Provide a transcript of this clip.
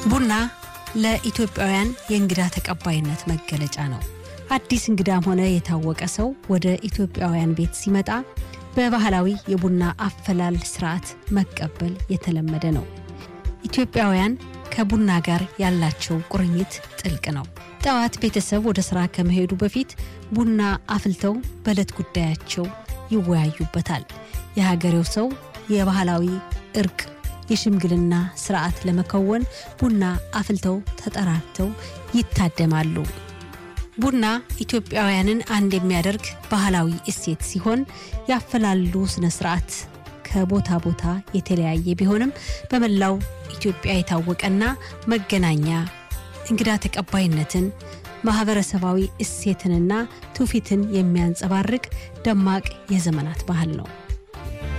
ቡና ለኢትዮጵያውያን የእንግዳ ተቀባይነት መገለጫ ነው። አዲስ እንግዳም ሆነ የታወቀ ሰው ወደ ኢትዮጵያውያን ቤት ሲመጣ በባህላዊ የቡና አፈላል ስርዓት መቀበል የተለመደ ነው። ኢትዮጵያውያን ከቡና ጋር ያላቸው ቁርኝት ጥልቅ ነው። ጠዋት ቤተሰብ ወደ ስራ ከመሄዱ በፊት ቡና አፍልተው በዕለት ጉዳያቸው ይወያዩበታል። የሀገሬው ሰው የባህላዊ እርቅ የሽምግልና ስርዓት ለመከወን ቡና አፍልተው ተጠራርተው ይታደማሉ። ቡና ኢትዮጵያውያንን አንድ የሚያደርግ ባህላዊ እሴት ሲሆን ያፈላሉ ስነ ስርዓት ከቦታ ቦታ የተለያየ ቢሆንም በመላው ኢትዮጵያ የታወቀና መገናኛ እንግዳ ተቀባይነትን ማህበረሰባዊ እሴትንና ትውፊትን የሚያንጸባርቅ ደማቅ የዘመናት ባህል ነው።